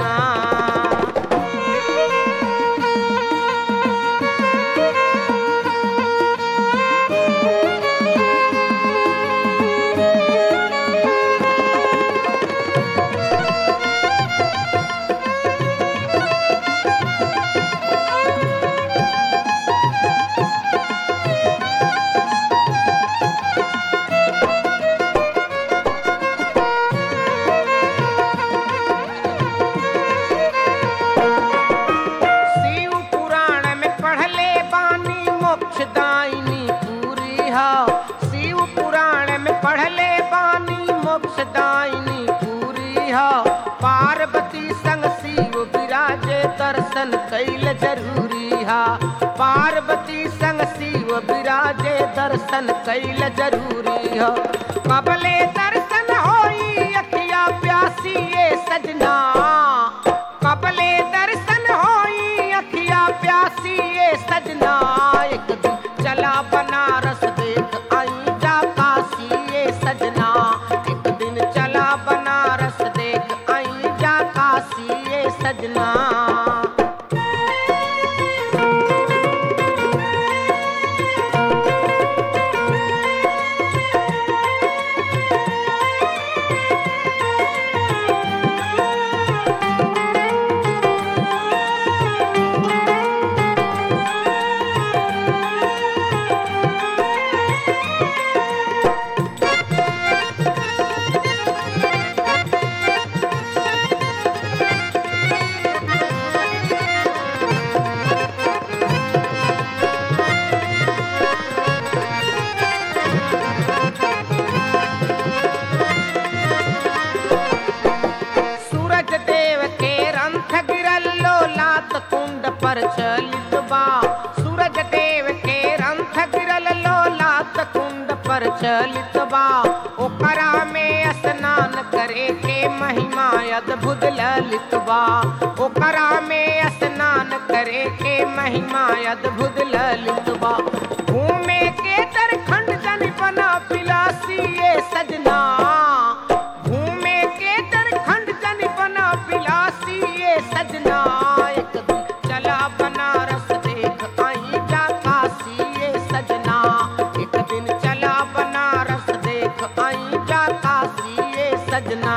सजना शिव पुराण में पढ़ले बानी मोक्षदायिनी पूरी हा शिव पुराण में पढ़ले बानी मोक्षदायिनी पूरी हा पार्वती संग शिव विराजे दर्शन कैल जरूरी हा पार्वती संग शिव विराजे दर्शन कैल जरूरी हा कबले दर्शन होई अखिया प्यासी ये सजना कबले दर्शन होई अखिया प्यासी ये सजना एक दिन चला बनारस देख आई जा काशी ये सजना एक दिन चला बनारस देख आई जा काशी ये सजना सूरज देव के रंथ गिरल लो लात कुंड पर चलित बा सूरज देव के रंथ गिरल लो लात कुंड पर चलित बा ओकरा में स्नान करे के महिमा अद्भुत ललित बा ओकरा में स्नान करे के महिमा अद्भुत ललित बा घूमे के दरखंड जन बना पिलासी ये सजना घूमे के दरखंड जन बना पिलासी ये सजना एक दिन चला बनारस देख आई जा काशी ये सजना एक दिन चला बनारस देख आई जा काशी ये सजना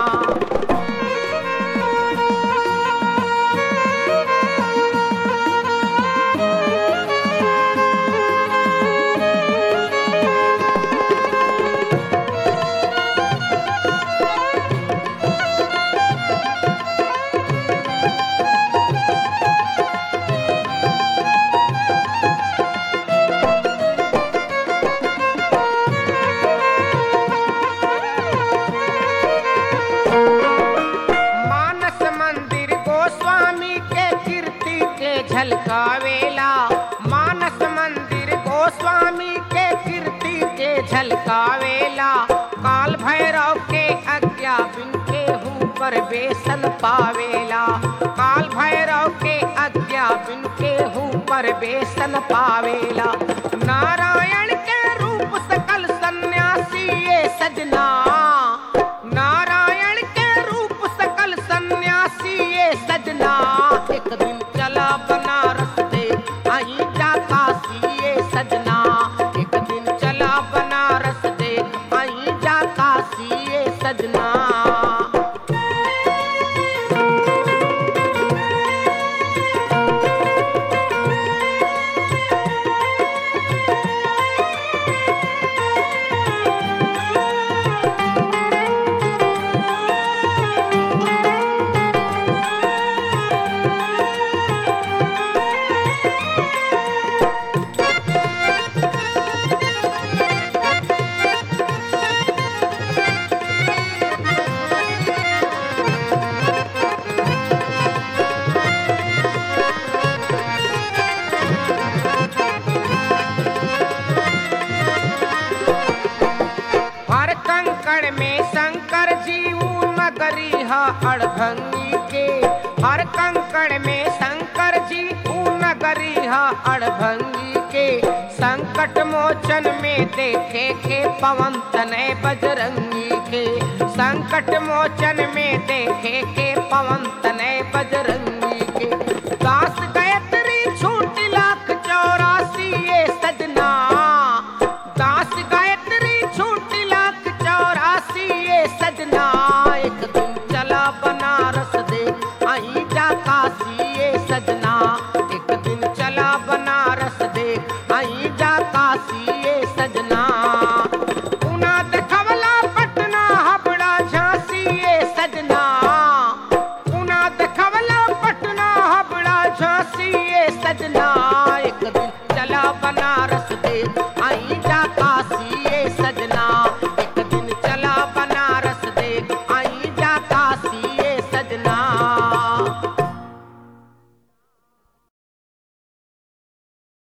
मानस मंदिर गोस्वामी के कीर्ति के झलकावेला मानस मंदिर गोस्वामी के कीर्ति के झलकावेला काल भैरव के आज्ञा बिन के हूँ पर बेसन पावेला काल भैरव के आज्ञा बिन के हूँ पर बेसन पावेला नारायण के रूप सकल सन्यासी ये सजना नारायण के रूप सकल सन्यासी ये सजना एक दिन चला बनारस दे आई जा काशी ये सजना एक दिन चला बनारस दे आई जा काशी ये सजना हर कंकड़ में शंकर जी ऊ नगरी हा अड़भंगी के हर कंकड़ में शंकर जी ऊ नगरी हा अड़भंगी के संकट मोचन में देखे के पवन तने बजरंगी के संकट मोचन में देखे के पवन तने बजरंगी के दास गायत्री छूट लाख चौरासी ये सजना दास गायत्री छूट लाख चौरासी ये सजना एक दिन चला बनारस दे आई जा काशी ये सजना एक दिन चला बनारस दे आई जा काशी ये सजना पुना देखवला पटना हबड़ा झांसी ये सजना पुना देखवला पटना हबड़ा झांसी ये सजना एक दिन चला बनारस दे आई जा